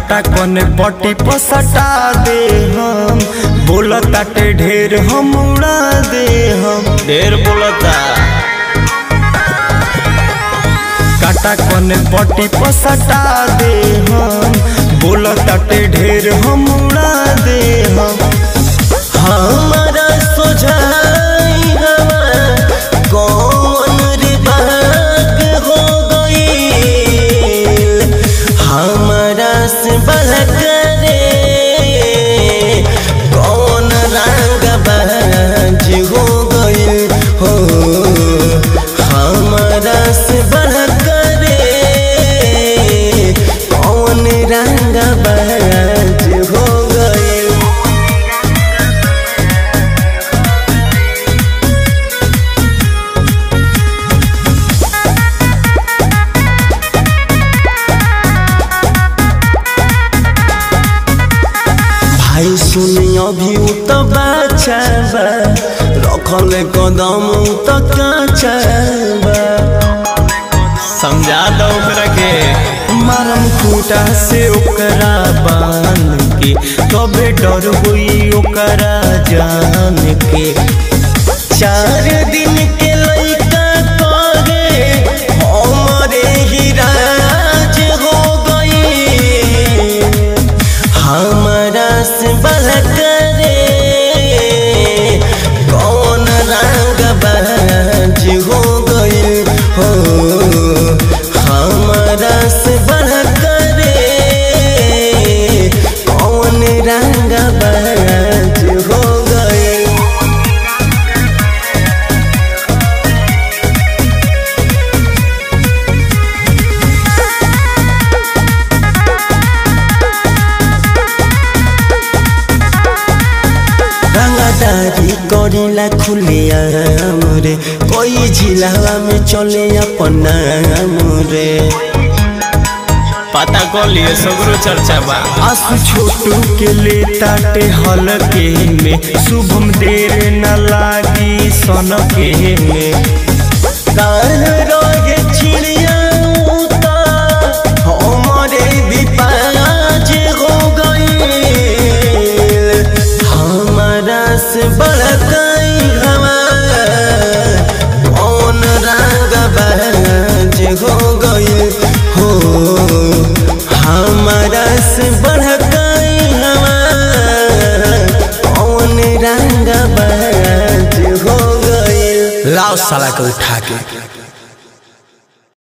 काटा कोने पट्टी पर सटा दे हम बोलताटे ढेर हम उड़ा दे हम ढेर बोलता काटा कोने पट्टी पर सटा दे हम बोलताटे ढेर हम उड़ा दे हम हमारा सोझाई हवा कौन रे भाग हो गईल हमारा से बलक रे कौन रंग बाज हो गईल हो हमारा से बलक रे कौन रंग बाज हो गईल भाई सुनी अभी उ तो बाचा बा रखल कदम उ तो काचा बा समझा दो ओकरा के मारम खूटा से ओकरा बांध के कबे डर हुई ओकरा जान के चार दिन के लइका करे हमरे ही राज हो गई हमारा से बलक रे कौन रंग बाज हो गई हो हमारा से बलक रे कौन रंग बाज हो गई रंगदारी करेला खुले रे कोई जिलावा में चले अपना रे पता कर लिए सगरो चर्चा बा आसु छोटू के ले ताटे हल के में शुभम देर न लागी सन के में कान रोगे चिड़िया उता हमारे विपाज हो गई हमारा से बड़काई हमार कौन रंग बाज हो गई हो हमारा से बड़काई हमार कौन रंग बाज हो गई लाओ साला को उठा के